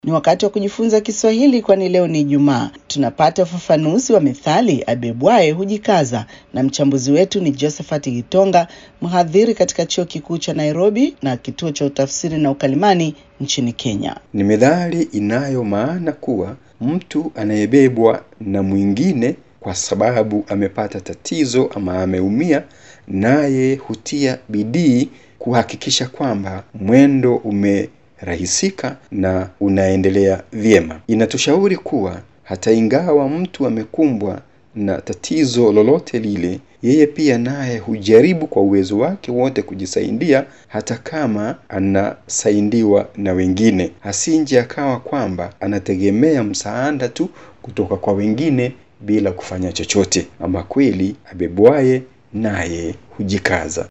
Ni wakati wa kujifunza Kiswahili, kwani leo ni Ijumaa. Tunapata ufafanuzi wa methali abebwaye hujikaza, na mchambuzi wetu ni Josephat Gitonga, mhadhiri katika chuo kikuu cha Nairobi na kituo cha utafsiri na ukalimani nchini Kenya. Ni methali inayo maana kuwa mtu anayebebwa na mwingine kwa sababu amepata tatizo ama ameumia, naye hutia bidii kuhakikisha kwamba mwendo umerahisika na unaendelea vyema. Inatushauri kuwa hata ingawa mtu amekumbwa na tatizo lolote lile, yeye pia naye hujaribu kwa uwezo wake wote kujisaidia, hata kama anasaidiwa na wengine, asinje akawa kwamba anategemea msaada tu kutoka kwa wengine bila kufanya chochote. Ama kweli abebwaye naye hujikaza.